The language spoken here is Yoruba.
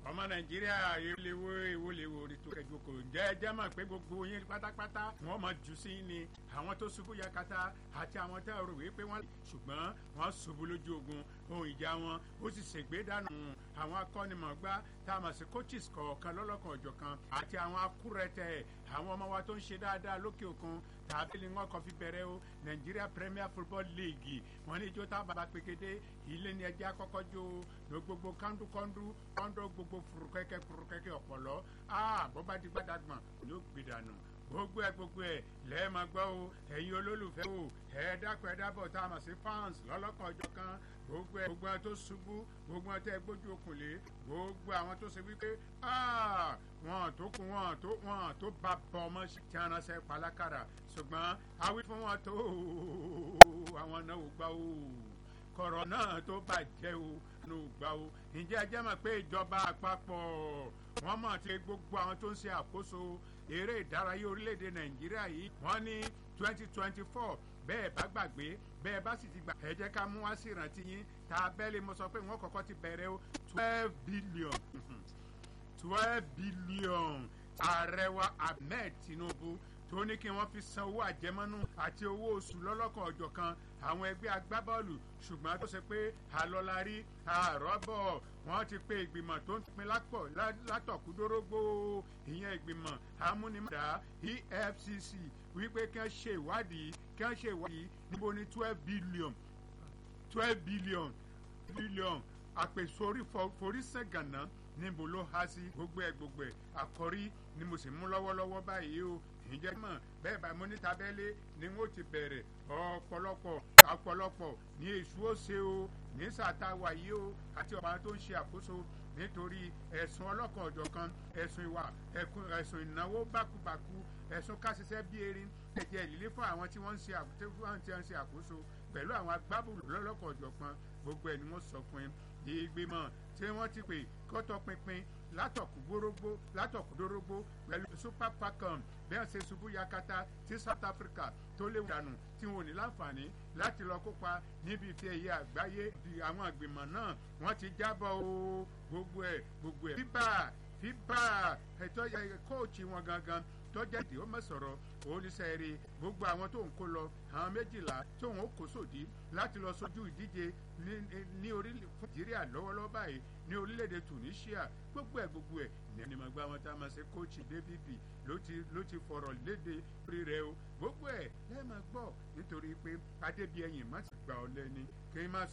ọmọ nàìjíríà ìléwó ìwọléwò ètò ẹ̀jọ̀kọ̀ jẹ́ jẹ́ mọ̀ pé gbogbo yín pátápátá wọ́n mọ̀ jù sí ni àwọn tó ṣubú yakata àti àwọn tó rò wípé wọ́n ṣùgbọ́n wọ́n ṣubú lójú ogun ohun ìjà wọn ó sì ṣègbè dànù àwọn akọ́nimọ̀gbá tá a mọ̀ sí coaches kọ̀ọ̀kan lọ́lọ́kan ọ̀jọ̀kan àti àwọn akúrẹ̀tẹ̀ àwọn ọmọ wa tó ń ṣe dáadáa lókè òkun tàbí ni wọn kàn fi bẹ̀rẹ̀ o Nigeria Premier Football League wọn ní ijó tá a bàbá pegede ilé ni ẹjẹ àkọ́kọ́ jó ló gbogbo kọ́ńdúkọ́ńdú kọ́ńdú gbogbo furukẹ́kẹ́ furukẹ́kẹ́ ọ̀pọ̀lọ́ aa bó bá di gbàdàgbọ̀n ní ó gbìdànù gbogbo ẹ gbogbo ẹ lẹ́ẹ̀ma gbọ́ o ẹ̀yin olólùfẹ́ o ẹ dákun ẹ dábọ̀ tá a mọ̀ sí fans lọ́lọ́kan ọjọ́ kan gbogbo ẹ gbogbo ẹ tó ṣubú gbogbo ẹ tẹ gbójú okùn lé gbogbo àwọn tó ṣe wípé wọn tó kún wọn tó wọn tó bá bọ ọmọ sí tí wọn ránṣẹ́ palákàrà ṣùgbọ́n awí fún wọn tó àwọn náà ò gbà o kọ̀rọ̀ náà tó bàjẹ́ o ló gbà o ǹjẹ́ ẹ jẹ́ mọ̀ pé ìjọba àpapọ̀ wọ́n mọ̀ tí gbogbo àwọn tó ń ṣe àkóso eré ìdárayá orílẹ̀-èdè nàìjíríà yìí wọ́n ní twenty twenty four bẹ́ẹ̀ bá gbàgbé bẹ́ẹ̀ bá sì ti gbà ẹ jẹ́ ká mú wá sí ìrántí yín tá a bẹ́ẹ̀lì mo sọ pé wọ́n kọ́kọ́ ti bẹ̀rẹ̀ o twelve billion twelve billion ààrẹ wa ahmed tinubu tó ní kí wọ́n fi san owó àjẹmọ́nú àti owó oṣù lọ́lọ́kan ọjọ́ kan àwọn ẹgbẹ́ agbábọ́ọ̀lù ṣùgbọ́n tó ṣe pé àlọ́larí àrọ́bọ̀ wọ́n ti pe ìgbìmọ̀ tó ń pin lápọ̀ látọ̀kúdórógbó ìyẹn ìgbìmọ̀ amúnimọ̀dá EFCC wípé kí wọ́n ṣe ìwádìí kí wọ́n ṣe ìwádìí níbo ni twelve billion twelve billion billion àpèsórí forísẹ̀gànná níbo ló há sí gbogbo ẹ̀ gbogbo ẹ̀ àkọ́rí ni mo sì mú lọ́wọ́lọ́wọ́ báyìí o ìjẹ́ mọ̀ bẹ́ẹ̀ bá mo ní tabẹ́lé ni wọ́n ti bẹ̀rẹ̀ ọ̀pọ̀lọpọ̀ ọ̀pọ̀lọpọ̀ ní èṣù ó ṣe o ní sàtàwà yìí o àti ọba tó ń ṣe àkóso nítorí ẹ̀sùn ọlọ́kan ọ̀jọ̀kan ẹ̀sùn ìwà ẹ̀sùn ìnáwó bákubàku ẹ̀sùn káṣiṣẹ́ bí erin ẹ̀jẹ̀ ìlílé fún àwọn tí wọ́n ń ṣe àkóso pẹ̀lú àwọn agbábọ́ọ̀lù lọ́lọ́kan ọ̀jọ̀kan gbogbo ẹ̀ ni wọ́n sọ fún yín ìgbìmọ̀ tí wọ́n ti pè kọ́tọ̀ pinpin látọ̀kùdórógbó látọ̀kùdórógbó pẹ̀lú super falcon bí wọ́n ṣe ṣubú yakata tí South Africa tó léwu dànù tí wọn ò ní láǹfààní láti lọ kópa níbi tí ẹ̀yẹ àgbáyé di àwọn ìgbìmọ̀ náà wọ́n ti jábọ̀ o gbogbo ẹ̀ gbogbo ẹ̀ fíbà fíbà ẹ̀tọ́ kóòtù wọn gangan tọ́jà tí ó mọ̀ sọ̀rọ̀ oníṣẹ́ẹ̀rẹ́ gbogbo àwọn tó ń kó lọ àwọn méjìlá tó ń kó sòdí láti lọ sójú ìdíje ní orílẹ̀ fún nàìjíríà lọ́wọ́lọ́wọ́ báyìí ní orílẹ̀-èdè Tunisia gbogbo ẹ̀ gbogbo ẹ̀ ní ẹni máa gbá wọn tá a máa ṣe kóòtù David ló ti ló ti fọ̀rọ̀ léde orí rẹ o gbogbo ẹ̀ lẹ́ẹ̀ máa gbọ́ nítorí pé adébíyẹyìn má ti gbà ọ lẹ́ni kí n má sọ.